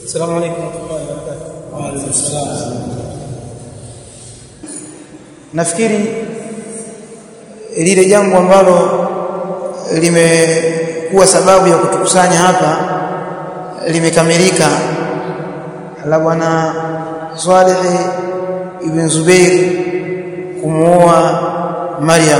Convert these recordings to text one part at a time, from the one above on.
السلام عليكم ورحمه الله وبركاته وعليكم السلام nafikiri lile jambo ambalo limekuwa sababu ya kutukusanya hapa limekamilika la bwana Saleh ibn Zubair kumuoa Maryam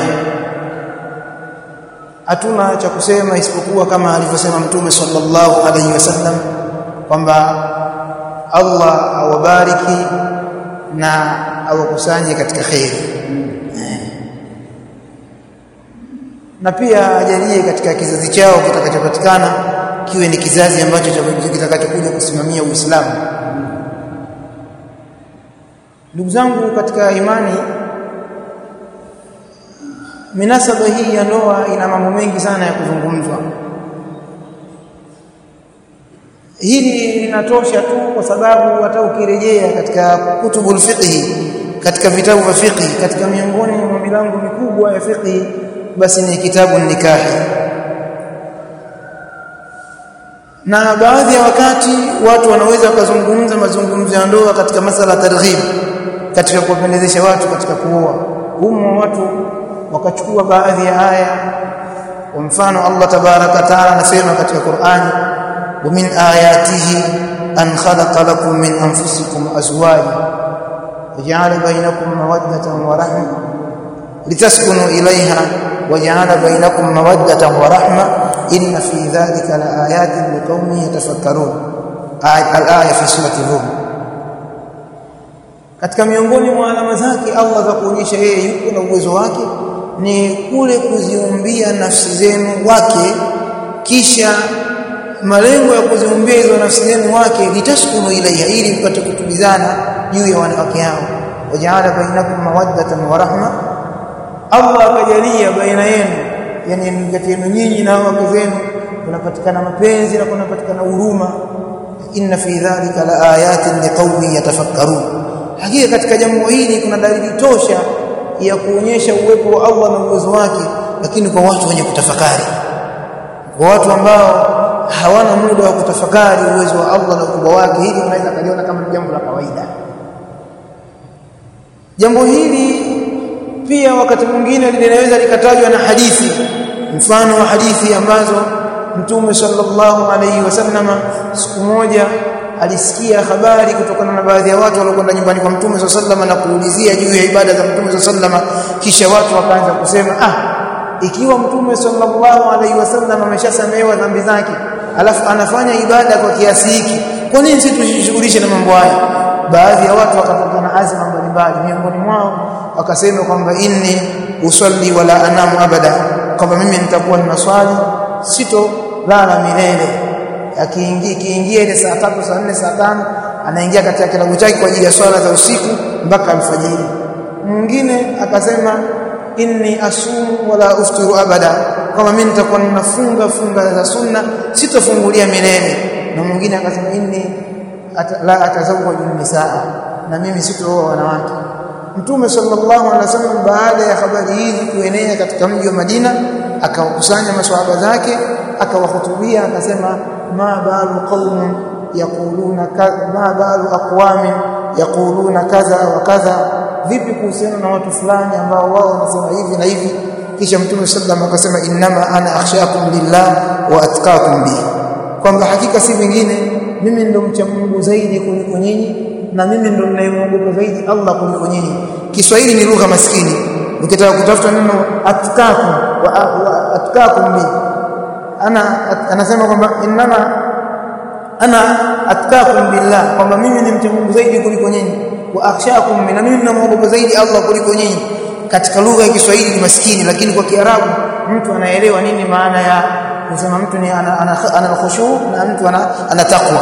hatuna cha kusema isipokuwa kama alivyosema mtume sallallahu alaihi wasallam kwamba Allah awabariki na awakusanye katika khairi na pia ajalie katika kizazi chao kitakachopatikana kiwe ni kizazi ambacho kitakachokuja kusimamia Uislamu ndugu zangu katika imani minasaba hii ya ndoa ina mambo mengi sana ya kuzungumzwa hili linatosha tu kwa sababu hata ukirejea katika kutubul fiqh katika vitabu vya fiqh katika miongoni mwa milango mikubwa ya fiqh basi ni kitabu nikahi na baadhi ya wakati watu wanaweza wakazungumza mazungumzo ya ndoa katika masala targhib katika kuwapendezesha watu katika kuoa humo watu wakachukua baadhi ya aya kwa mfano Allah tabaraka taala anasema katika Qur'ani wa min ayatihi an khalaqa lakum min anfusikum azwaja waja'ala bainakum mawaddatan wa rahma litaskunu ilayha waja'ala bainakum mawaddatan wa rahma inna fi dhalika laayatin liqaumin yatafakkarun al-aya fi surati rum katika miongoni mwa alama zake Allah za kuonyesha yeye yuko na uwezo wake ni kule kuziumbia nafsi zenu wake kisha malengo ya kuziumbia hizo nafsi zenu wake litaskunu ilaiha ili mpate kutulizana juu ya wanawake hao wajaala bainakum mawaddatan wa rahma Allah akajalia baina yenu yani kati yenu nyinyi na wake zenu kunapatikana mapenzi na kunapatikana huruma inna fi dhalika la ayatin liqaumin yatafakkarun hakika katika jambo hili kuna dalili tosha ya kuonyesha uwepo wa Allah na uwezo wake lakini kwa watu wenye kutafakari kwa watu ambao hawana muda wa kutafakari uwezo wa Allah na ukubwa wake hili unaweza kuliona kama jambo la kawaida jambo hili pia wakati mwingine linaweza likatajwa na hadithi mfano wa hadithi ambazo Mtume sallallahu alaihi wasallama siku moja alisikia habari kutokana na baadhi ya watu waliokwenda nyumbani kwa Mtume sallallahu na kuulizia juu ya ibada za Mtume sallallahu kisha watu wakaanza kusema ah ikiwa Mtume sallallahu alaihi wasallam ameshasamehewa dhambi zake alafu anafanya ibada kwa kiasi hiki kwa nini sisi tujishughulishe na mambo haya baadhi ya watu wakapata na azma mbalimbali miongoni mwao wakasema kwamba inni usalli wala anamu abada kwamba mimi nitakuwa ninaswali sito lala milele akiingia kiingia ile saa tatu saa nne saa tano anaingia katika kilabu chake kwa ajili ya swala za usiku mpaka alfajiri mwingine akasema inni asumu wala uftiru abada kama mimi nitakuwa ninafunga funga za sunna sitofungulia milele na mwingine akasema inni at, la atazawwaju nisaa na mimi sitooa wanawake Mtume sallallahu alaihi wasallam baada ya habari hizi kuenea katika mji wa Madina akawakusanya maswahaba zake akawahutubia akasema ma balu qaumun yaquluna ma balu aqwamin yaquluna kadha wa kadha vipi kuhusiana na watu fulani ambao wao wanasema hivi na hivi kisha mtume sallallahu akasema innama ana akhshakum lillah wa atqakum bi kwamba hakika si vingine mimi ndo mcha Mungu zaidi kuliko nyinyi na mimi ndo ninayemwogopa zaidi Allah kuliko nyinyi Kiswahili ni lugha maskini ukitaka kutafuta neno atqakum wa, wa atqakum bi ana anasema kwamba innama ana atqakum billah kwamba mimi ni mcha Mungu zaidi kuliko nyinyi wa akhshakum na mimi ninamwogopa zaidi Allah kuliko nyinyi katika lugha ya Kiswahili ni maskini lakini kwa Kiarabu mtu anaelewa nini maana ya kusema mtu ni ana, ana, ana khushu na mtu ana, ana taqwa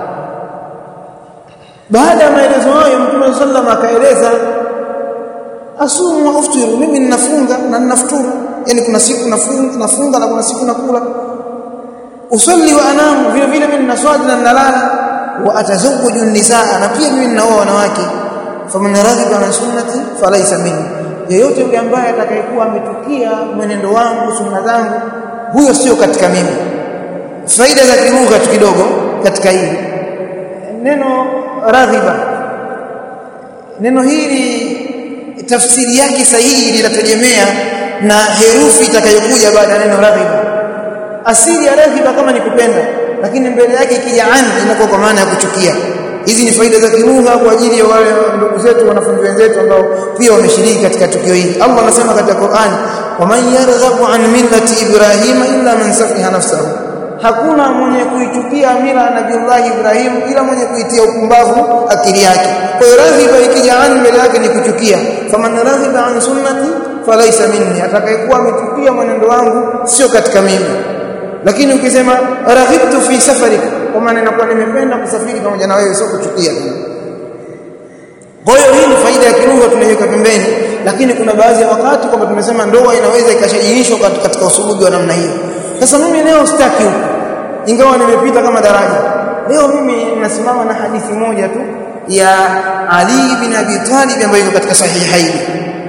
baada ya maelezo hayo Mtume sallam akaeleza asumu wa uftiru mimi ninafunga na ninafuturu yani kuna siku nafunga nafunga na kuna siku nakula usalli wa anamu vile vile mimi ninaswali na ninalala wa atazawwaju nisaa na pia mimi ninaoa wanawake faman raghiba an sunnati falaysa minni yeyote yule ambaye atakayekuwa ametukia mwenendo wangu sunna zangu huyo sio katika mimi faida za kilugha tu kidogo katika hili neno radhiba neno hili tafsiri yake sahihi linategemea na herufi itakayokuja baada ya neno radhiba asili ya radhiba kama ni kupenda lakini mbele yake ikija an inakuwa kwa maana ya kuchukia hizi ni faida za kilugha kwa ajili ya wale ndugu zetu wanafunzi wenzetu ambao pia wameshiriki katika tukio hili Allah anasema katika Qur'an waman yarghabu an millati ibrahima illa man safiha nafsahu hakuna mwenye kuichukia mila ya Nabiullah Ibrahim ila mwenye kuitia upumbavu akili yake kwa hiyo radhiba ikija an mbele yake ni kuchukia faman radhiba an sunnati falaysa minni atakayekuwa amechukia mwenendo wangu sio katika mimi lakini ukisema raghibtu fi safarika kwa maana inakuwa nimependa kusafiri pamoja na wewe sio kuchukia kwa hiyo hii ni faida ya kilugha tunaiweka pembeni lakini kuna baadhi ya wakati kwamba tumesema ndoa inaweza ikashajihishwa katika usulubi wa namna hiyo sasa mimi leo sitaki huko ingawa nimepita kama daraja leo mimi nasimama na hadithi moja tu ya Ali bin Abi Talib ambayo iko katika sahihaini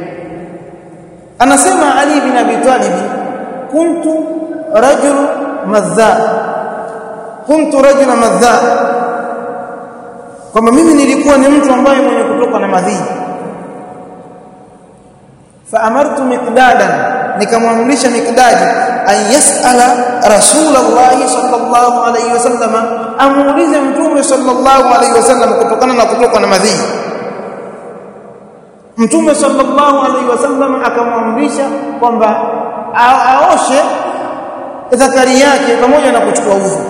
anasema Ali bin Abi Talib kuntu rajul madha kuntu rajul madha kwamba mimi nilikuwa ni mtu ambaye mwenye kutoka na madhi faamartu miqdadan nikamwamrisha miqdadi an yasala rasulullah sallallahu alayhi wasallam amuulize mtume sallallahu alayhi wasallam kutokana na kutoka na madhi mtume sallallahu alayhi wasallam akamwamrisha kwamba aoshe zakari yake pamoja na kuchukua udhu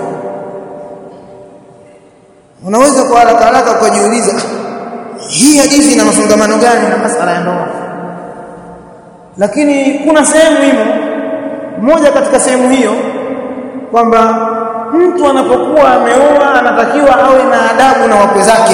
unaweza kwa haraka haraka kujiuliza hii hadithi ina mafungamano gani na masala ya ndoa lakini kuna sehemu hiyo moja katika sehemu hiyo kwamba mtu anapokuwa ameoa anatakiwa awe na adabu na wakwe zake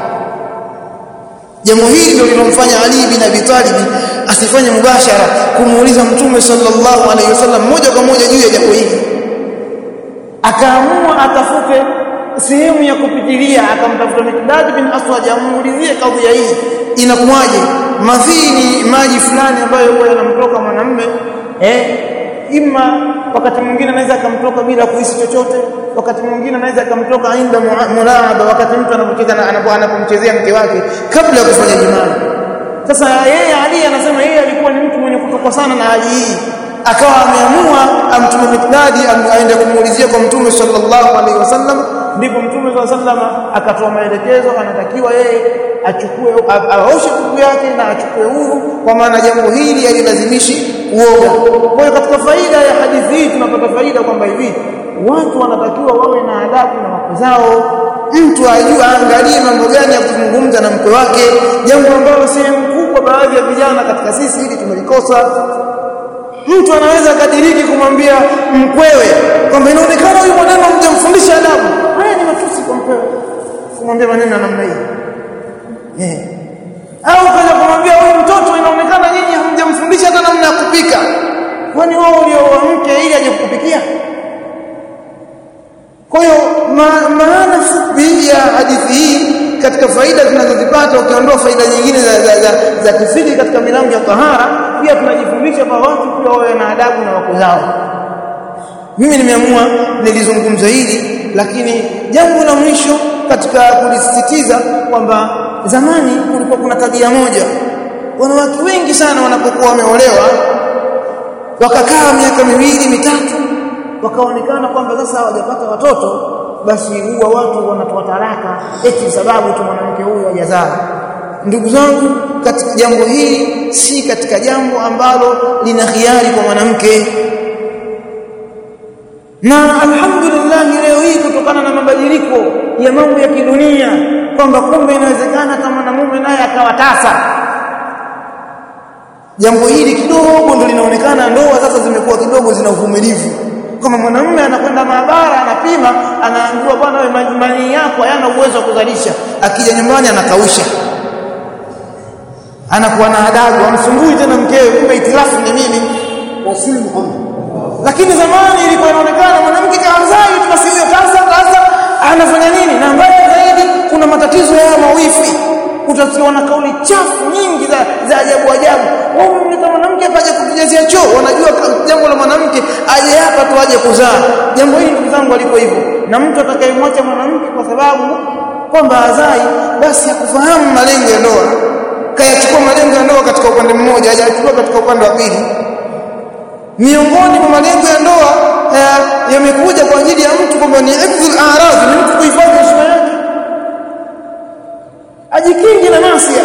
jambo hili ndio lilomfanya Ali bin Abi Talib asifanye mubashara kumuuliza mtume sallallahu alaihi wasallam moja kwa moja juu ya jambo hili akaamua atafute sehemu ya kupitilia akamtafuta Mikdad bin Aswad amuulizie kadhia hii inakuwaje madhii ni maji fulani ambayo huwa yanamtoka mwanamume eh ima wakati mwingine anaweza akamtoka bila kuhisi chochote wakati mwingine anaweza akamtoka inda mulaaba wakati mtu anapocheza anapomchezea mke wake kabla ya kufanya jimaa sasa yeye Ali anasema yeye alikuwa ni mtu mwenye kutokwa sana na hali hii akawa ameamua amtume Mikdadi aende kumuulizia kwa mtume sallallahu alaihi wasallam ndipo mtume sallallahu alaihi wasallam akatoa maelekezo anatakiwa yeye achukue aoshe kuku yake na achukue udhu kwa maana jambo hili halilazimishi kuoga kwa hiyo katika faida ya hadithi hii tunapata faida kwamba hivi watu wanatakiwa wawe na adabu na wake zao mtu ajue aangalie mambo gani ya kuzungumza na mke wake jambo ambalo sehemu kubwa baadhi ya vijana katika sisi hili tumelikosa mtu anaweza kadiriki kumwambia mkwewe kwamba inaonekana huyu mwaneno mjamfundisha adabu haya ni matusi kwa mkwewe kumwambia maneno namna hii yeah. au kaja kumwambia huyu mtoto inaonekana nyinyi hamjamfundisha hata namna ya kupika kwani wao ulioa mke ili aje kukupikia kwa hiyo ma, maana fupi ya hadithi hii katika faida tunazozipata ukiondoa faida nyingine za, za, za, za kifiki katika milango ya tahara pia tunajifundisha kwa watu pia wawe na adabu na wako zao mimi nimeamua nilizungumza hili lakini jambo la mwisho katika kulisisitiza kwamba zamani kulikuwa kuna tabia moja wanawake wengi sana wanapokuwa wameolewa wakakaa miaka miwili mitatu wakaonekana kwamba sasa hawajapata watoto basi huwa watu wanatoa talaka eti sababu tu mwanamke huyu hajazaa ndugu zangu katika jambo hili si katika jambo ambalo lina khiari kwa mwanamke na alhamdulillah leo hii kutokana na mabadiliko ya mambo ya kidunia kwamba kumbe inawezekana hata mwanamume naye akawa tasa jambo hili kidogo ndo linaonekana ndoa sasa zimekuwa kidogo zina uvumilivu kama mwanamume anakwenda maabara anapima anaambiwa bwana wewe manii yako hayana uwezo wa kuzalisha akija nyumbani anakausha anakuwa na adabu amsumbui tena mkewe kumbe itilafu ni nini wasili Muhammad lakini zamani ilikuwa inaonekana mwanamke kaanzai tu basi hiyo sasa sasa anafanya nini na mbaya zaidi kuna matatizo ya mawifi utasikia na kauli chafu nyingi za za ajabu ajabu wao mleta mwanamke aje kutujazia choo wanajua jambo la mwanamke aje hapa tu aje kuzaa jambo hili ndugu zangu aliko hivyo na mtu atakayemwacha mwanamke kwa sababu kwamba azai basi hakufahamu malengo ya ndoa kayachukua malengo ya ndoa katika upande mmoja hajachukua katika upande wa pili miongoni mwa malengo ya ndoa yamekuja kwa ajili ya mtu kwamba ni hifdhul a'rad ni mtu kuhifadhi heshima yake ajikingi na maasi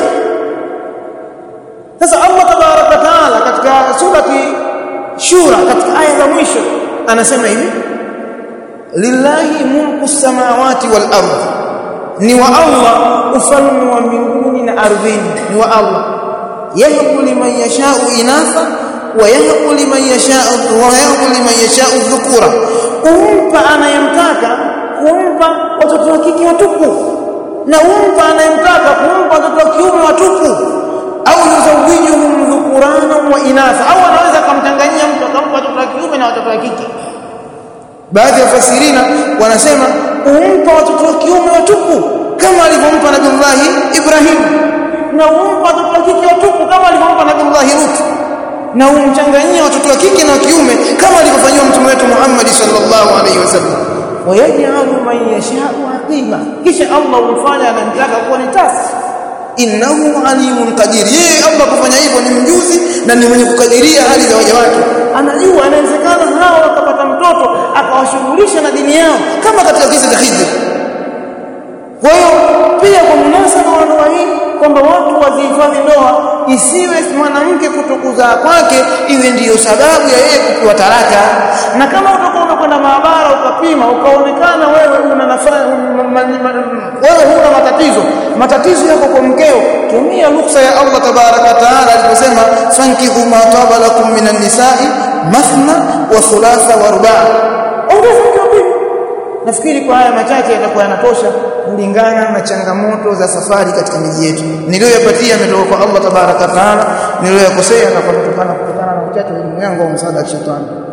sasa Allah tabaraka taala katika surati shura katika aya za mwisho anasema hivi lillahi mulku samawati wal ardh ni wa Allah ufalme wa mbinguni na ardhini ni wa Allah yahbu liman yasha'u inatha wa yahbu liman yasha'u wa yahbu liman yasha'u dhukura umpa anayemtaka kumpa watoto wa kike watupu na umpa anayemtaka kumpa watoto wa kiume watupu au yuzawijuhum dhukurana wa inatha au anaweza akamtanganyia mtu akampa watoto wa kiume na watoto wa kike baadhi ya fasirina wanasema umpa watoto wa kiume watupu kama alivyompa Nabii Ibrahim na umpa watoto wa kike watupu kama alivyompa Nabii Lut na umchanganyia watoto wa kike na wa kiume kama alivyofanywa mtume wetu Muhammad sallallahu alaihi wasallam wayaj'alu man yasha'u aqima kisha Allah humfanya anamtaka kuwa ni tasi innahu alimun qadir yeye Allah kufanya hivyo ni mjuzi na ni mwenye kukadiria hali za waja wake anajua inawezekana hao wakapata mtoto akawashughulisha na dini yao kama katika kisa cha Khidr kwa hiyo pia kwa munasaba wa ndoa hii kwamba watu wazihifadhi ndoa isiwe mwanamke kutokuzaa kwake iwe ndiyo sababu ya yeye kupewa talaka na kama utakuwa unakwenda maabara ukapima ukaonekana wewe una nafasi wewe huna matatizo matatizo yako kwa mkeo tumia ruksa ya Allah tabaraka taala aliposema fankihu ma taba lakum minan nisa'i mathna wa thulatha wa ruba' ongeza mke nafikiri kwa haya machache yatakuwa yanatosha kulingana na changamoto za safari katika miji yetu niliyoyapatia ametoka kwa Allah tabaraka taala niliyoyakosea na kutokana kutokana na uchache wa elimu yangu au msaada wa shetani